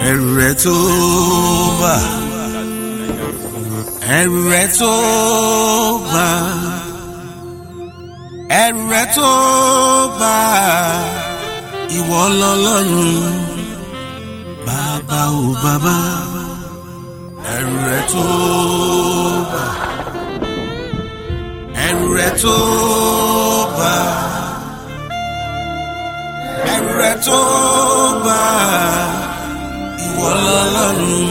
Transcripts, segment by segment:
ẹrù rẹ tó bà ẹrù rẹ tó bà ẹrù rẹ tó bà ìwọ lọ́lọ́run bàbá ò bàbá ẹrù rẹ tó bà ẹrù rẹ tó bà ẹrù rẹ tó bà ìwọ lọ́lọ́run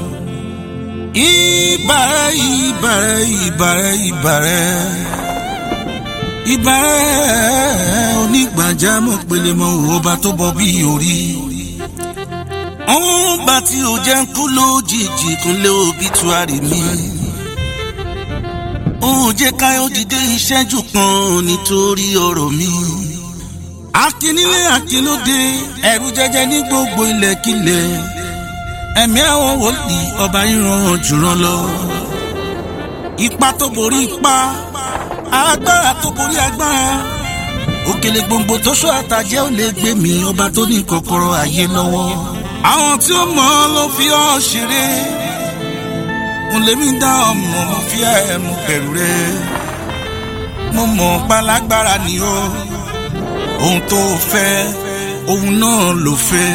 ìbàrẹ̀ ìbàrẹ̀ ìbàrẹ̀ ìbàrẹ̀ ìbàrẹ̀ onígbàjámọ̀ pelemọ̀ ọba tó bọ bí orí àwọn ọba tí ò jẹ́ ń kú lójijì kúnlé obituari mi òun jẹ́ káyọ̀ dìde ìṣẹ́jú kan nítorí ọ̀rọ̀ mi akínílé akínóde ẹ̀rù jẹjẹ ní gbogbo ilẹ̀kílẹ̀ ẹ̀mí àwọn wòlíì ọba ìran jùrọ̀ lọ ipa tó borí ipa agbára tó borí agbára òkèlè gbòǹgbò tó ṣọ́ àtàjẹ́ ò lè gbé mi ọba tó ní kọ́kọ́rọ́ ayé lọ́wọ́ àwọn tí ó mọ̀ ọ́ ló fi ọ́ ṣeré mo lè mí dá ọmọ mo fi ẹ̀ mo bẹ̀rù rẹ mo mọ̀ pálágbára ni ó ohun tó fẹ́ ohun náà ló fẹ́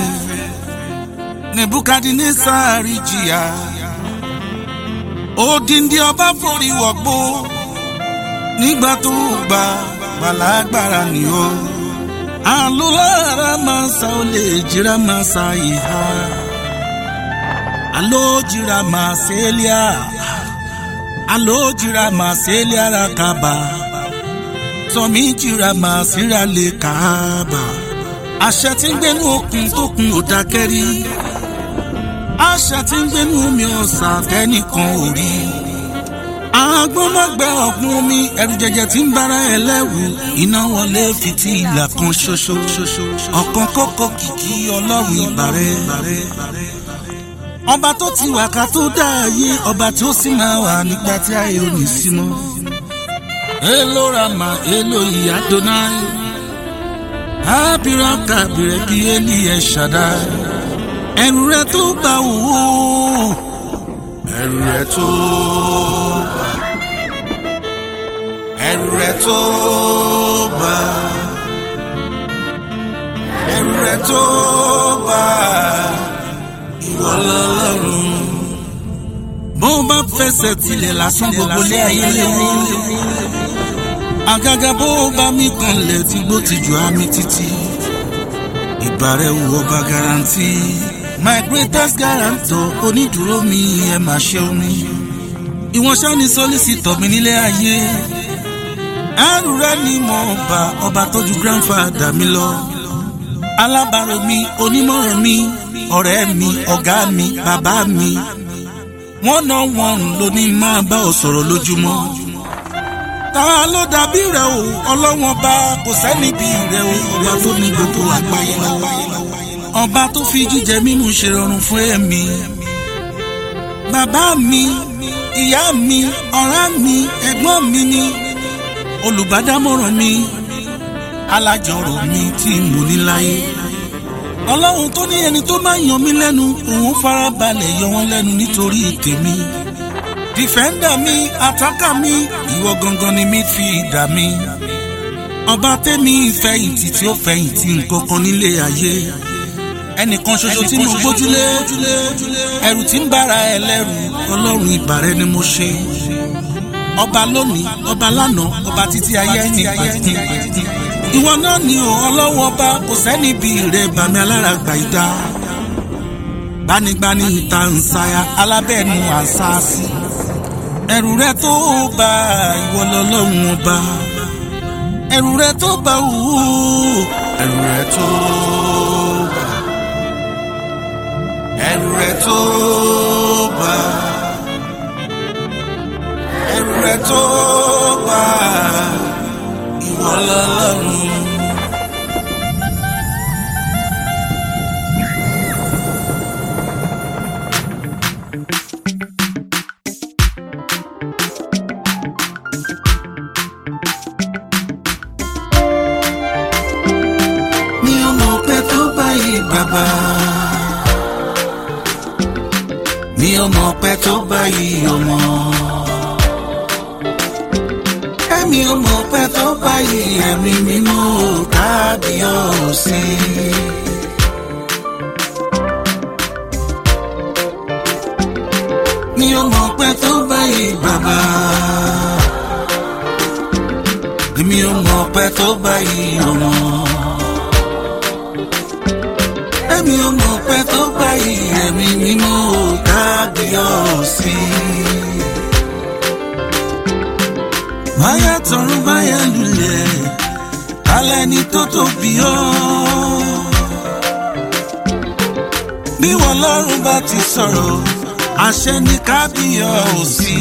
nebukadnesari jìyà odindi ọba forí wọ̀gbó nígbà tó gbà pálágbára ni ó alólára máa sa ó lè jíra máa sa ìhà alójìra máa sẹ́líà alójìra máa sẹ́líà ra kaba tọ́mí jìra máa síra lè kaba àṣẹ tí ń gbénu okùn tó kun ò dákẹ́rí àṣẹ tí ń gbénu omi ọ̀sà tẹ́nìkan ò rí agbọ́nmọ́gbẹ́ ọ̀gbun omi ẹ̀rù jẹjẹ tí ń bára ẹ lẹ́wù iná wọlé fìtílà kan ṣoṣo ọ̀kan kókó kìkì ọlọ́run ìbàrẹ́ ọba tó ti wà ká tó dá ayé ọba tí ó sì máa wà nígbà tí ayé ò ní sí mọ́. èlò rama èlò ìyá donai ábírà kàbìrẹ bí eli ẹ ṣàdá ẹrù rẹ tó bá wò ó ẹrù rẹ tó bá ẹrù rẹ tó bá ẹrù rẹ tó bá ìwọ lọ́lọ́run. bó bá fẹsẹ̀ tilẹ̀ lásán gbogbo lé ayé léwu. àgàgà bó bá mi kanlẹ̀ tí gbó ti jù á mi títí. ìbàrẹ̀ wo bá garanti. my greatest guarantor onídùúró mi ẹ máa ṣe omi. ìwọ̀n ṣáni sọ́lísìtọ̀ mi nílé ayé. ẹrù rẹ ni mo bá ọba tọ́jú grandfather mi lọ. alábàárò mi onímọ̀ràn mi ọ̀rẹ́ mi ọ̀gá mi bàbá mi wọ́n ná wọn ló ní máa bá ọ sọ̀rọ̀ lójúmọ́. ta ló dàbí rẹ o ọlọ́wọ́n bá kò sẹ́ni bí rẹ o ọba tó ní gbogbo àgbáyé lọ́wọ́ ọba tó fi jíjẹ mímu ṣe rọrùn fún ẹ̀mí. bàbá mi ìyá mi ọ̀rẹ́ mi ẹ̀gbọ́n mi ni olùbádámọ̀ràn mi alájọrò mi tí mo ní láyé ọlọ́run tó ní ẹni tó máa yan mí lẹ́nu òun farabalẹ̀ yọ wọ́n lẹ́nu nítorí tèmi dìfẹ́ndà mi àtàkà mi ìwọ gangan ni mi fi dà mí ọba tẹ́mi ìfẹ̀yìntì tí ó fẹ̀yìntì nǹkankan nílé ayé ẹnìkan ṣoṣo tí mo gbójúlé ẹrù tí ń bára ẹ lẹ́rù ọlọ́run ìbàrẹ̀ ni mo ṣe ọba lónìí ọba lánàá ọba títí ayé ẹni pàtàkì ìwọ náà ni ò ọlọ́wọ́ bá kò sẹ́ni bí rẹ̀ bàmí alára gbà ìdá gbanigbani ìta nsàyà alábẹ́ẹ̀nu àṣàṣì ẹrù rẹ tó bá ìwọ lọ́lọ́run ọba ẹrù rẹ tó bá wù ú ẹrù rẹ tó bá ẹrù rẹ tó bá ẹrù rẹ tó bá ìwọ lọ́lọ́run. mi ò mọ̀ pé tó báyìí bàbá ò mọ̀ pẹ́ tó báyìí ọmọ. Èmi ò mọ̀ pẹ́ tó báyìí ẹ̀mí mímọ́ kábíyọ̀sí. Mi ò mọ̀ pẹ́ tó báyìí bàbá. Èmi ò mọ̀ pẹ́ tó báyìí ọmọ. Èmi ò mọ̀ pẹ́ tó báyìí ẹ̀mí mímọ́ kábíyọ̀sí. Báyà tọrún báyà lulẹ̀, alẹ́ ni tó tóbi ọ́. Bí wọ́n lọ́rùn bá ti sọ̀rọ̀, àṣẹ ni kábíyọ̀sí.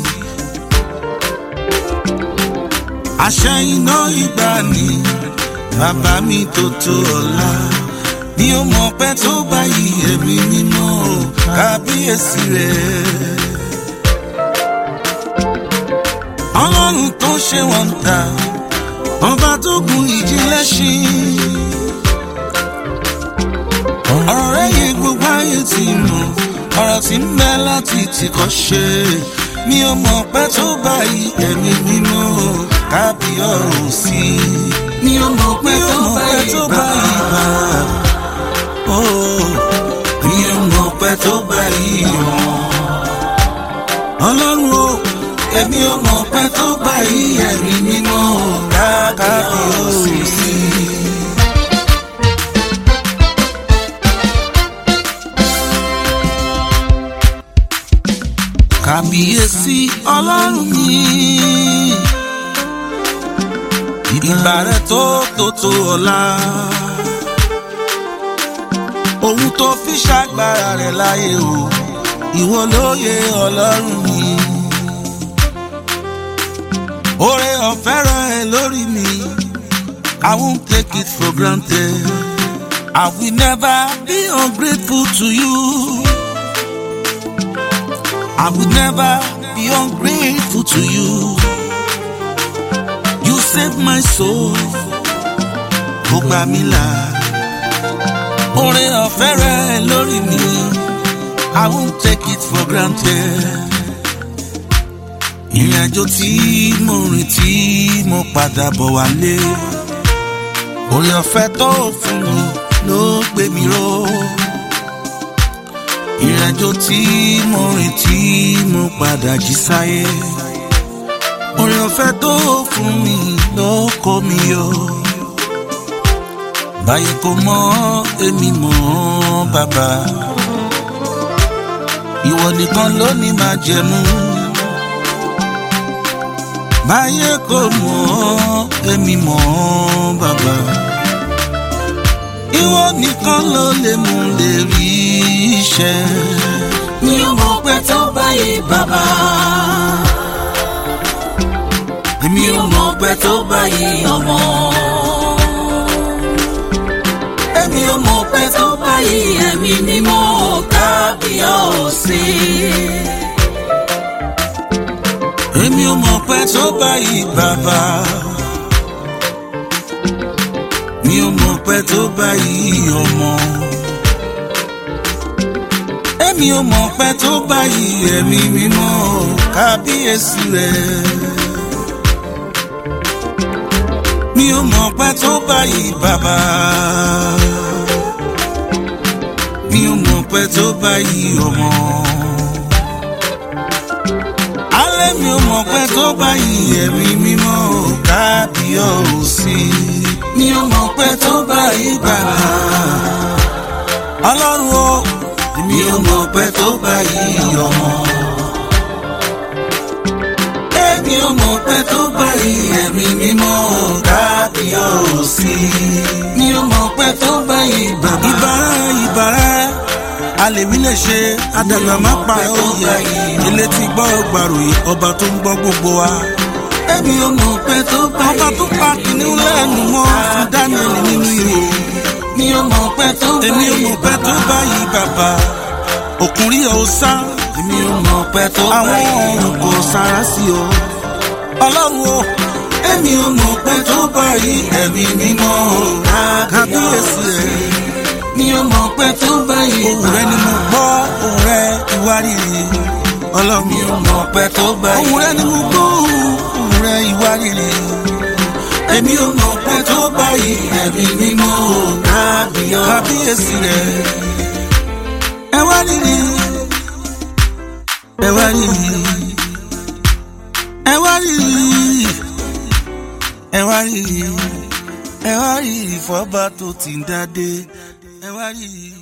Àṣẹ iná ìgbàanì, bàbá mi tó tó ọ̀la. Ní o mọ̀ pẹ́ tó báyìí ẹ̀mí mímọ́ kábíyèsí rẹ̀. Ọlọ́run tó ṣe wọ́n ta, ọba tó gun ìjìnlẹ̀ ṣí. Ọ̀rọ̀ rẹ̀ yẹ gbogbo ayé ti mọ̀, ọ̀rọ̀ tí ń bẹ láti tìkọ́ ṣe. Mi ò mọ̀ pẹ́ tó báyìí ẹ̀mí mímọ́ kábíyọ̀sí. Mi ò mọ̀ pẹ́ tó báyìí bàbá. Oh, mi ò mọ̀ pẹ́ tó báyìí ọ̀. Ọlọ́run o, èmi ò mọ̀ pẹ́ tó báyìí ẹ̀mí mímọ́ kábíyọ̀sí. Kábíyèsí ọlọ́run mi. Ìgbà rẹ̀ tó tó tó ọ̀la. Ohun tó fi ṣàgbára rẹ̀ láyé o, ìwọ lóye ọlọ́run mi. Oore ọ̀fẹ́ rẹ̀ ẹ lórí mi, I won't take it for granted. I will never be ungrateful to you. I will never be ungrateful to you. You saved my soul. Ó gbà mí là. Oore ọ̀fẹ́ rẹ̀ lórí mi. I won't take it for granted. Ìrìn àjò tí mo rìn tí mo padà bọ̀ wálé. Oore ọ̀fẹ́ tó fún mi ló gbé mi ró ìrìnàjò tí mo rìn tí mo padà jí sáyé oore ọ̀fẹ́ tó fún mi ló kó mi yọ báyìí kò mọ èmi mọ bàbá ìwọ nìkan ló ní máa jẹmú báyìí kò mọ èmi mọ bàbá ìwọ nìkan ló lè mú lè rí iṣẹ́. mi ò mọ̀ pé tó báyìí bàbá. èmi ò mọ̀ pé tó báyìí ọmọ. èmi ò mọ̀ pé tó báyìí ẹ̀mí mímọ́ kábíyọ̀sí. èmi ò mọ̀ pé tó báyìí bàbá. mi ò mọ̀ pé tó báyìí ọmọ. èmi ò mọ̀ pé tó báyìí ẹ̀mí mímọ́ kábíyèsí rẹ̀. mi ò mọ̀ pé tó báyìí bàbá. mi ò mọ̀ pé tó báyìí ọmọ. alẹ́ mi ò mọ̀ pé tó báyìí ẹ̀mí mímọ́ kábíyèsí. mi ò mọ̀ pé tó báyìí bàbá. ọlọ́run o mi ò mọ̀ pé tó báyìí ọmọ. èmi ò mọ̀ pé tó báyìí ẹ̀mí mímọ́ kábíyèsí. mi ò mọ̀ pé tó báyìí bàbá. ìbára ìbára alèmí lè ṣe àdàgbà má pa òye ilé tí gbọ́ gbàròyìn ọba tó ń gbọ́ gbogbo wa. èmi ò mọ̀ pé tó báyìí. ọba tó pa kìnìún lẹ́nu mọ́ fún Daniel nínú ihò. mi ò mọ̀ pé tó báyìí. èmi ò mọ̀ pé tó báyìí bàbá. òkùnrin ò sá. èmi ò mọ̀ pé tó báyìí. àwọn ọ̀run kò sára sí o. ọlọ́run o. èmi ò mọ̀ pé tó báyìí. ẹ̀mí mímọ́ kábíyèsí rẹ̀. mi ò mọ̀ pé tó báyìí. ohùn rẹ ni mo gbọ́ ohùn rẹ ìwárìrì ọlọ́run mi ò mọ̀ pẹ́ tó báyìí. ohun rẹ ni mo gbọ́ ohun rẹ ìwà rere èmi ò mọ̀ pẹ́ tó báyìí ẹ̀mí mímọ́ kábíyọ̀. kábíyèsí rẹ ẹ wá rírì ẹ wá rírì ẹ wá rírì ẹ wá rírì ẹ wá rírì fọba tó ti ń dádé ẹ wá rírì.